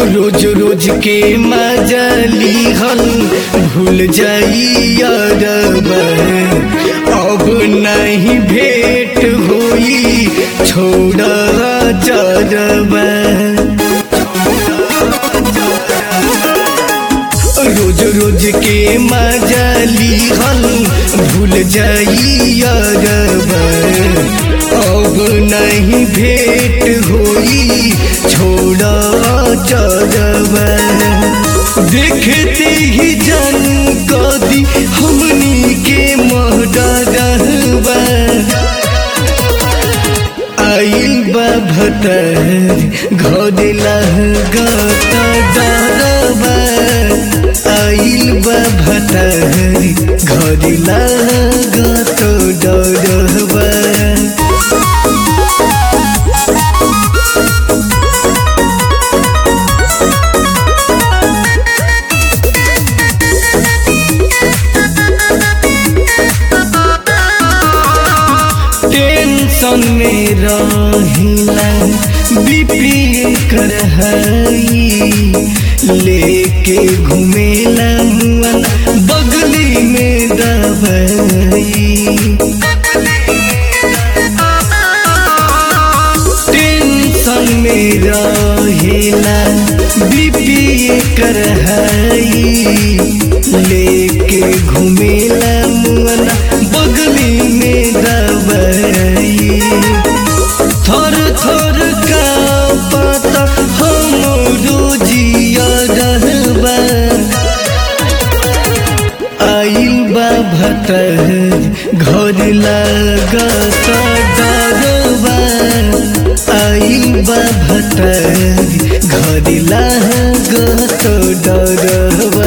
रोज रोज के मजली हल भूल जाई अरबा अब नहीं भेंट होई छोड़ जरबा रोज रोज के मजली हल भूल जाई अरबा अब नहीं भेंट होई छोड़ा चरबा देखते ही जन कदी हमनी के महडरबा आइल बा भतर घर लगत डरबा आइल बा भतर घर लगत डरबा टेंशन में रहिला बीपी कर हई लेके घुमेला मुआ बगली में दवाई टेंशन में रहेला बीपी कर हई लेके घुमेला मुआना बगली में दवाई थर थर का पता हम रोजिया रहबा आइल बा भतर घर लगत डरबा आइल बा भतर घर लगत डरबा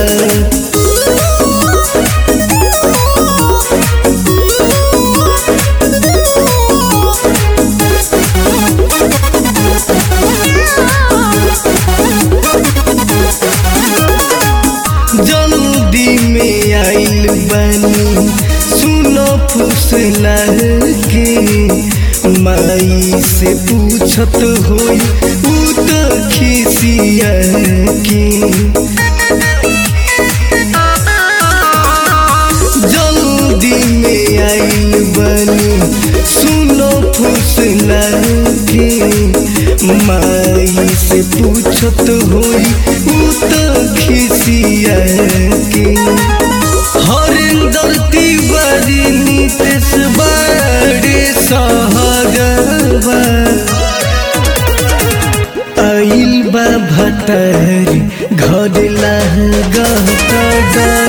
जल्दी में आइल बनी सुनो फुसला के माई से पूछत होई ऊ तो खिसिया के जल्दी में आइल बनी सुनो फुसला के माई से पूछत होई ऊ तो खिसिया के हरिंदर तिवारी नीतीश बड़े सहगवा आइल बा भतर घर लगत